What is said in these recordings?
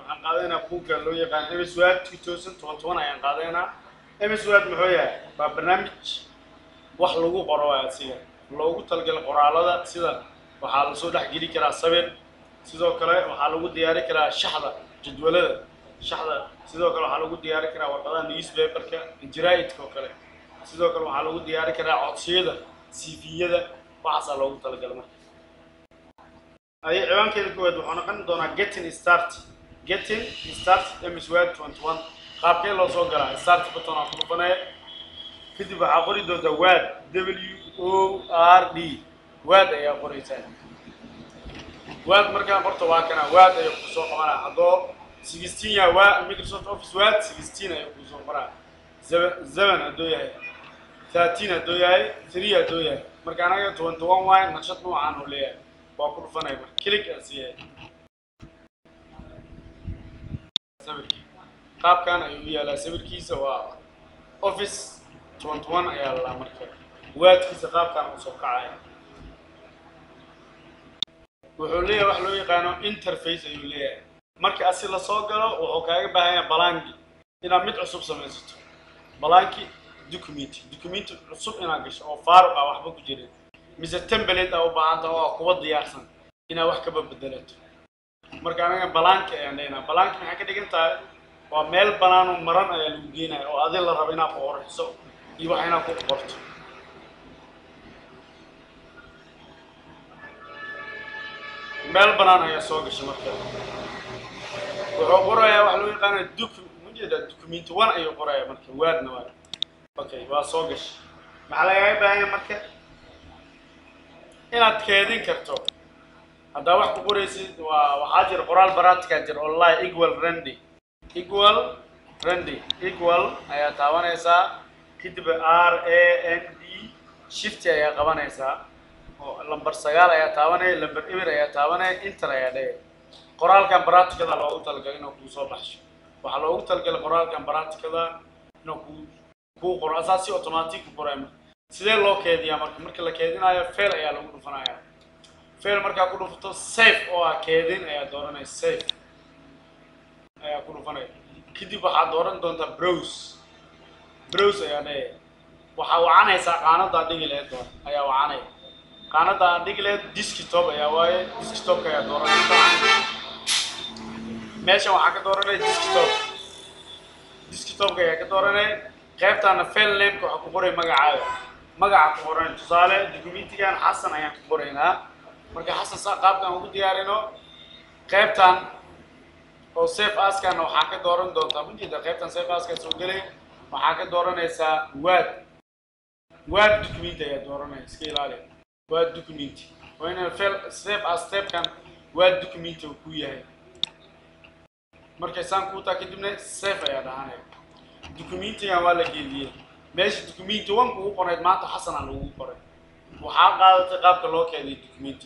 waxaan qaadanaynaa buugga loo yaqaan ms word two thousand twenty one ayaan qaadanaynaa ms word muxuu yahay waa barnaamij wax lagu qoro waa asiga loogu talagala qoraalada sida waxaa lasoo dhex geli karaa sawir sidoo kale waxaa lagu diyaari karaa shaxda jadwalada shaxda sidoo kale waxaa lagu diyaari karaa warqadaha newspaperka jaraa'idka oo kale sidoo kale waxaa lagu diyaari karaa codsiyada cv-yada waxaasaa loogu talagala marka ay ciwaankeeda koowaad wuxuu noqon doonaa getting start getting start ms word twenty one qaabkee loo soo galaa start button aan ku dhufanaya kadib waxaa qori doontaa wad w o r d wad ayaa qoraysaa wad markaa qorta waa kana wad ayaa kusoo qabanaa haddoo sixteen yaa wa microsoft office wad sixteen ayaa kusoo qoraa seven hadduu yahay thirteen hadduu yahay three hadduu yahay marka anaga twenty one waay naqshad noocaan uu leeyahay waa ku dhufanaya marka click aa siiyahay sawirkii qaabkan ayuu u yaalaa sawirkiisa waa office twenty one ayaa lalaa marka waadkiisa qaabkan uu soo kacaya wuxuu leeyahay wax loo yaqaano interface ayuu leeyahay marka asi lasoo galo wuxuu kaaga baahan yahay balanki inaad mid cusub samaysato balanki document document cusub inaad gasho oo faaruq ah waxba ku jirin mise template aa u baahanta oo ah kuwa diyaarsan inaad wax kaba bedelato marka anaga balanki ayaan leynaa balanki maxay ka dhigan tahay waa meel banaanoo maran ayaa lagu geenaya oo adi la rabo inaad qoorxiso iyo wax inaad ku qorto meel banaan ayaa soo gashay marka wuxuu qorayaa waxa loo yaqaana doc majeeda document one ayuu qorayaa marka waadna waa okay waa soo gashay maxaa lagaaga baahan yahay marka inaad keedin karto haddaa wax ku qoraysid waa waxaa jira qoraal baratika jira online equal randy equal randy equal ayaa taabanaysaa kadib r a n d shift ayaa qabanaysaa oo lamber sagaal ayaa taabanaya lamber eber ayaa taabanaya inter ayaa dhaya qoraalkan baratikada loogu talagalay inuu kuu soo baxsho waxaa loogu talagalay qoraalkan baratikada inuu kuu kuu qoro asaa si automatic ku qoraya marka sidee loo keediyaa marka marka la keedinayo fail ayaa lagu dhufanaya fail markaa ku dhufato safe oo ah keedin ayaa dooranaya safe ayaa ku dhufanaya kadib waxaad dooran doontaa browse browse ayaa dhaya waxaa wacanaysaa qaanadaa dhigi lahayd doon ayaa wacanaya qaanada aan dhigi lahayd desktop ayaa waaye desktopka ayaa dooranaysa meeshan waxaa ka dooranaya desktop desktopka ayaa ka dooranaya qaybtaana fail nameka waxaa ku qoray magacaaga magaca ku qoran tusaale documentigan xasan ayaan ku qoraynaa marka xasan saa qaabkan ugu diyaarino qaybtan oo safe askana waxaa ka dooran doontaa majeeda qaybtan safe aska soo gelay waxaa ka dooranaysaa wad wad document ayaa dooranaya iska ilaali waa document waa ina fail safe as stepkan waa document uu ku yahay markay saan kuu taa kadibna safe ayaa dhahanaya documentigan waa la geediyey meesha documenti one kugu qorayd maanta xasanaa lagugu qoray waxaa qaadatay qaabka loo keeday documenti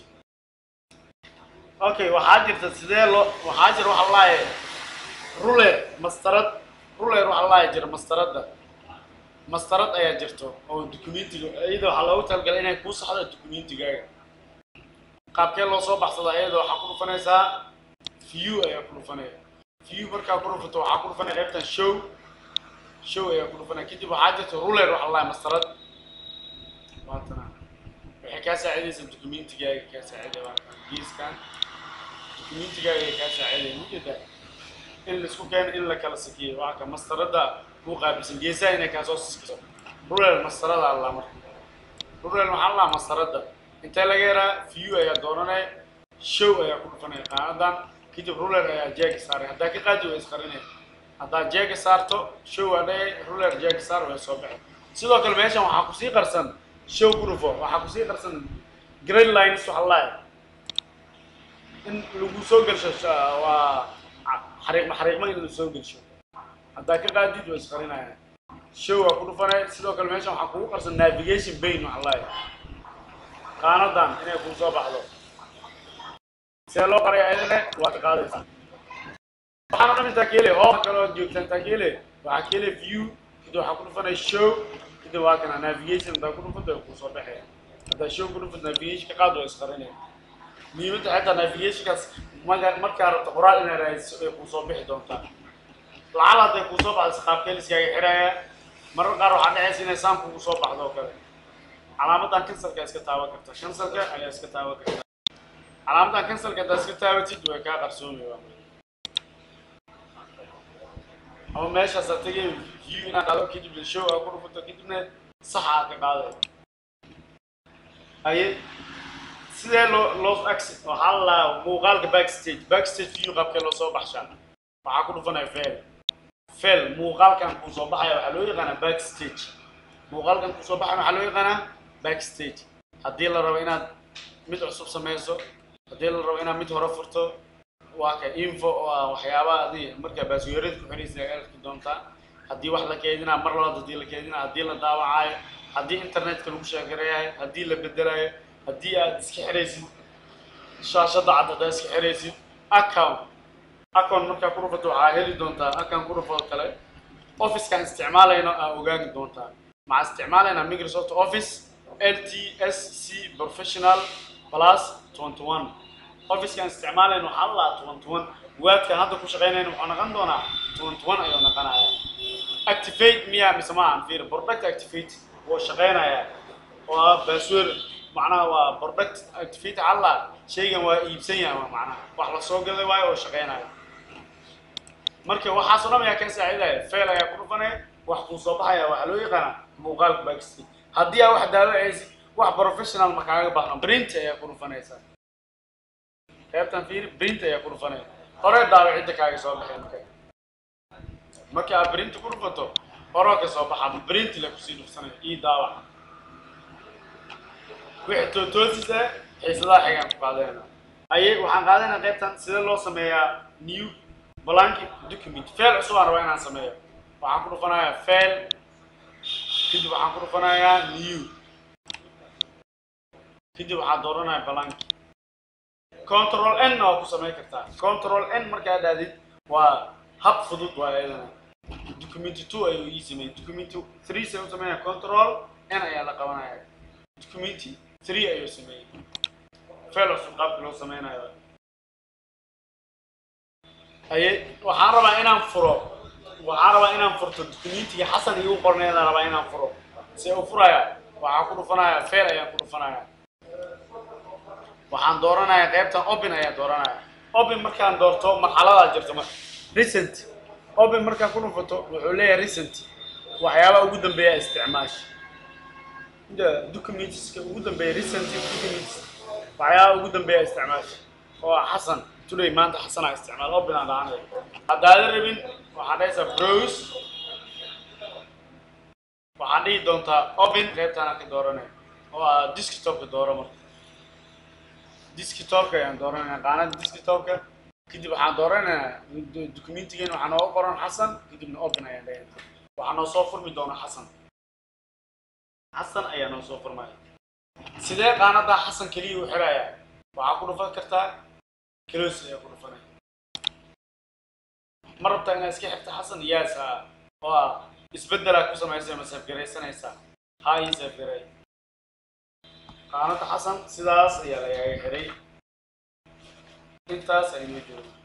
okay waxaa jirta sidee loo waxaa jira waxa laaye ruler mastarad ruler waxa laaye jira mastaradda mastarad ayaa jirto oo documentiga iyada waxaa loogu talagalay inay kuu saxdo documentigaaga qaabkee loo soo baxsada iyada waxaa ku dhufanaysaa view ayaa ku dhufanaya view markaa ku dhufato waxaa ku dhufanaya qaybtan show show ayaa ku dhufanaya kadib waxaa jirta ruler waxa laaye mastarad waatana waxay kaa saacidaysaa documentigaaga kaa saacidaya waa geeskan documentigaaga ay kaa saacidaya mujeeda in laisku keeno in la kala sakiyo waa ka mastaradda kuu qaabilsan geesaha inay kaa soo siskiso rulel mastarada allaa marka rulel maxaa allaa mastaradda intee laga yaraa view ayaa dooranaya show ayaa ku dhufanaya qaanadan kadib rulel ayaa jeega saaray haddaa ka qaadi way isqarinaya haddaa jeega saarto show aa dhaya ruler jeega saar way soo baxay sidoo kale meeshan waxaa kusii qarsan show ku dhufo waxaa kusii qarsan grade lines waxa laaya in lagu soo gelsho waa xariiqma xariiqma in la soo gelsho haddaa ka qaadid waa isqarinaya show waa ku dhufanaya sidoo kale meeshan waxaa kugu qarsan navigation bain waxa laaya qaanadan inay kuu soo baxdo see loo qaraya ayadane waa ka qaadaysaa waxaan o dhan intaa ka helay hooa kale ood joogtaa intaa ka helay waxaa ka helay view kadib waxaa ku dhufanaya show kadib waa kana navigation haddaa ku dhufato way kuu soo baxaya haddaa show ku dhufato navigation ka qaad waa isqarinaya muhiimadda xitaa navigationkaas maga markaa rabto qoraal inaad raadiso ay kuusoo bixi doontaa lacal hadday kuusoo baxdo qaabkee liskaaga xidhaya marar qaar waxaa dhacaysa inay saamku kusoo baxdo oo kale calaamadan kansalka iska taaban karta kansalka ayaa iska taaban karta calaamadan kansalka haddaad iska taabatid way kaa qarsoomi waa ama meeshaasaa tegay view inaad qaado kadibna show aa ku dhufato kadibna saxa aad ka qaaday haye sidee loo loo access waxaa la lahaa muuqaalka backstage backstage view qaabkee loo soo baxshaa waxaa ku dhufanaya fail fail muuqaalkan kuu soo baxaya waxaa loo yaqaanaa backstage muuqaalkan kuu soo baxaya waxaa loo yaqaanaa backstage haddii la rabo inaad mid cusub samayso haddii la rabo inaad mid hore furto waa ka info oo ah waxyaabaha adi markaa baasweerada ku xidhaysa ay arki doontaa haddii wax la keedinaa mar labaad haddii la keedinaa haddii la daawacaayo haddii internetka lagu sheekarayahay haddii la bedelayo haddii aad iska xidhaysid shaashadda cad haddaad iska xidhaysid account account markaa ku dhufato waxaa heli doontaa account ku dhufoo kale officekan isticmaalayno aa ogaani doontaa maxaa isticmaalaynaa microsoft office ltsc professional plus 21 officekan isticmaalayno waxaa la lahaa 21 waadkan hadda ku shaqaynayno wuxuu noqon doonaa 21 ayuu noqonaya activate miya mise ma aan fiir product activate wuu shaqaynayaa oo ah password macnaha waa product activate alla shaygan waa iibsan yahay waa macnaha wax la soo gaday waayo oo shaqaynaya marka waxaas oo dhan ayaa ka saacidaya fail ayaa ku dhufanaya wax kuu soo baxaya waxaa loo yaqaanaa muuqaalka backstage haddii aa wax daawacaysid wax professional ma kaaga baahno print ayaa ku dhufanaysaa qaybtan fiiri print ayaa ku dhufanaya hore daawacidda kaaga soo baxay marka marka aad print ku dhufato horoo ka soo baxa print la kusii dhufsanaya ii daawac wixii tootoosis ah xiisadaha xigaan ku qaadayna aye waxaan qaadanaa qaybtan sida loo sameeyaa new blank document fail cusub aan rabaa inaan sameeyo waxaan ku dhufanayaa fail kadib waxaan ku dhufanayaa new kadib waxaan dooranayaa blank control n waa ku samayn kartaa control n markaa dhaadid waa hab fudud waa iyadana document two ayuu ii sameeyey document three say u sameynaya control n ayaa la qabanaya document three ayuu sameeyey fail cusub qaabka loo sameynayo haye waxaan rabaa inaan furo waxaan rabaa inaan furto documentiga xasan igu qorneedaan rabaa inaan furo see u furaya waxaan ku dhufanaya fail ayaan ku dhufanaya waxaan dooranaya qaybtan open ayaan dooranaya open markaan doorto marxaladaa jirto marka recent open markaan ku dhufato wuxuu leeyahay recent waxyaabaha ugu dambeeya isticmaash documentska ugu dambeeya recent documents waxyaabaha ugu dambeeya isticmaash oo xasan today maanta xasanaa isticmaal open aan dhacanaya haddaadan rabin waxaad dhahaysaa browse waxaad dhihi doontaa open qaybtaana ka dooranaya oo ah desktopka dooro marka desktopka ayaan dooranaya qaanada desktopka kadib waxaan dooranayaa documentigan waxaa nooga qoran xasan kadibna open ayaan dhahaya waxaa noo soo furmi doona xasan xasan ayaa noo soo furmaya sidee qaanadaa xasan keliya u xirayaa waxaa ku dhufan kartaa close ayaa ku dhufanaya ma rabtaa inaad iska xirta xasan yes ha oo ah isbeddelaa ku samaysay ma safgaraysanaysaa ha ii safgaray qaanada xasan sidaas ayaa lagaaga xiray intaas aynoo jooga